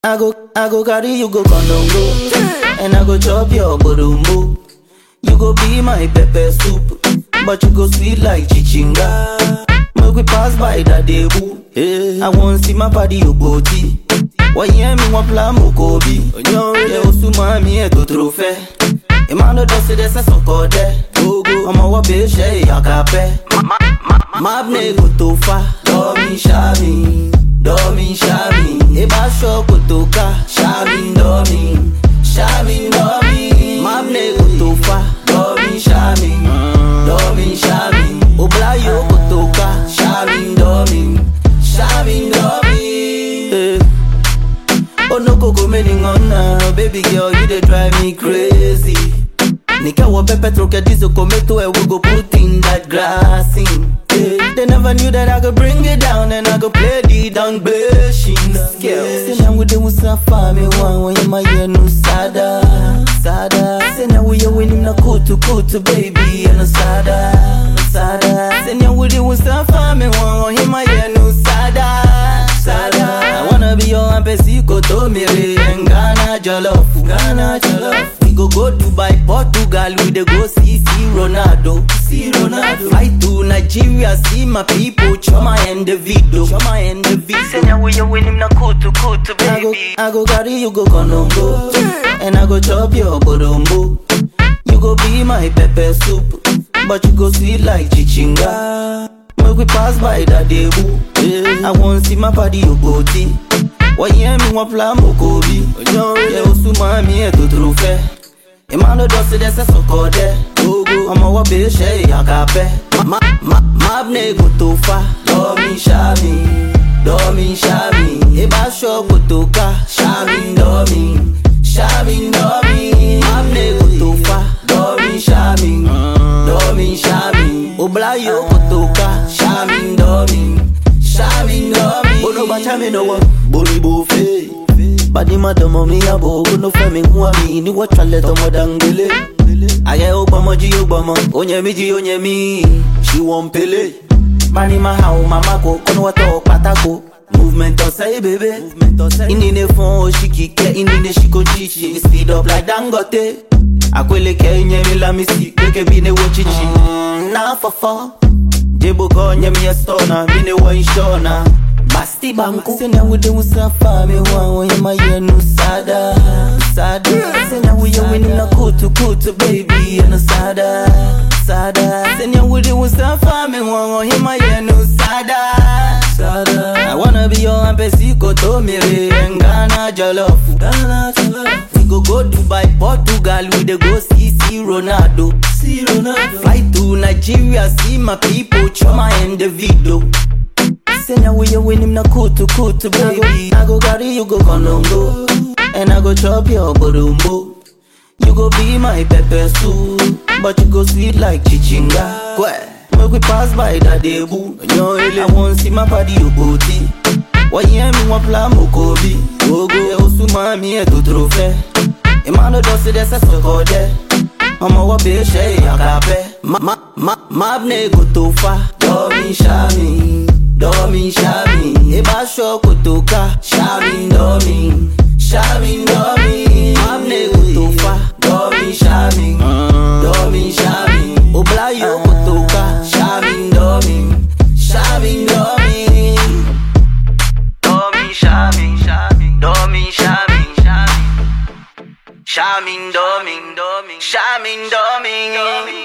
I go, I go carry you go condongo, and I go chop your borumbo. You go be my pepper soup, but you go sweet like chichinga. Make we pass by that debu. I want see my body you body. Why hear me one plan mokobi? Yeah, osuma mi e to trofe. Emmanuel does it as a soko de. Ọmọ wọ bẹ ṣe ìyàkàpẹ́. Mabne kò tó fa. Dọ́mi ṣáàmì, dọ́mi ṣáàmì. Ebá ṣọ kò tó ká. Ṣáàmì dọ́mi, ṣáàmì dọ́mi. Mabne kò tó fa. Dọ́mi ṣáàmì, dọ́mi ṣáàmì. Oblayo kò tó ká. Ṣáàmì dọ́mi, ṣáàmì dọ́mi. Eh. Oh no koko many ngona Baby girl you dey drive me crazy Nika wa pepe troke diesel tomato and we go put in that grass in yeah. They never knew that I could bring it down and I could play the down bashing scale Say now we dey usafa me one when you my ear no sada Sada Say now we are winning na kutu kutu baby and no sada Sada Say now we dey usafa me one when you my ear no sada Sada I wanna be your ampesico to me and Ghana jollof Ghana jollof We go go Dubai, Portugal We dey go see see Ronaldo See Ronaldo Fly to Nigeria see my people Choma and the video Choma and the video Say now we you win him na kutu kutu baby I go, I go carry you go Konongo And I go chop your borombo You go be my pepper soup But you go sweet like chichinga Make we pass by that debu I want see my body you body Why hear me one plan mokobi Yeah, osuma mi e to trofe Emmanuel does it as a soko de Ọmọ wọ bẹ ṣe ìyàkàpẹ́ Mabne kò tó fa Dọ́mi ṣáàmì, dọ́mi ṣáàmì Ebá ṣọ kò tó ká Ṣáàmì dọ́mi, ṣáàmì dọ́mi Mabne kò tó fa Dọ́mi ṣáàmì, dọ́mi ṣáàmì Oblayo kò tó ká Ṣáàmì dọ́mi, ṣáàmì dọ́mi Bonoba chami no wo, bonibo fe Badi madomo mi abo, no fe mi nwa mi Ni wa chale tomo dangele Aye o gbomo ji o gbomo, onye mi ji onye mi She won pele Mani ma ha o mama ko, kono wa to patako Movement on say baby Indi ne fon o shiki ke, indi ne shiko chichi Speed up like Dangote Akwele ke nye mi la mi si, keke bi ne wo chichi Na fofo Jebo ko nye mi a stona, mi ne wo inshona Basti banku Senya we de usafa me wa wa ma ye no sada sada Senya we ye winning na kutu kutu baby no sada sada Senya we de usafa me wa wa ma ye no sada sada I wanna be your ampesico to me re Ghana jollof Ghana jollof We go go Dubai Portugal we dey go see see Ronaldo see Ronaldo Fly to Nigeria see my people Choma and the video Senya we you win him na kutu kutu baby I go carry you go Konongo And I go chop your borumbo You go be my pepper soup But you go sweet like chichinga Kwe Make we pass by that debu I want see my body you booty Why hear me one plan mokobi Ogo Yeah osuma mi e to trofe Emmanuel does it as a soko de Ọmọ wọ bẹ ṣe ìyàkàpẹ́ Mabne kò tó fa Dọ́mi ṣáàmì Dọ́mi ṣáàmì Ebá ṣọ kò tó ká Ṣáàmì dọ́mi Ṣáàmì dọ́mi Mabne kò tó fa Dọ́mi ṣáàmì Dọ́mi ṣáàmì Oblayo kò tó ká Ṣáàmì dọ́mi Ṣáàmì dọ́mi Dọ́mi ṣáàmì Dọ́mi ṣáàmì Ṣáàmì dọ́mi Ṣáàmì dọ́mi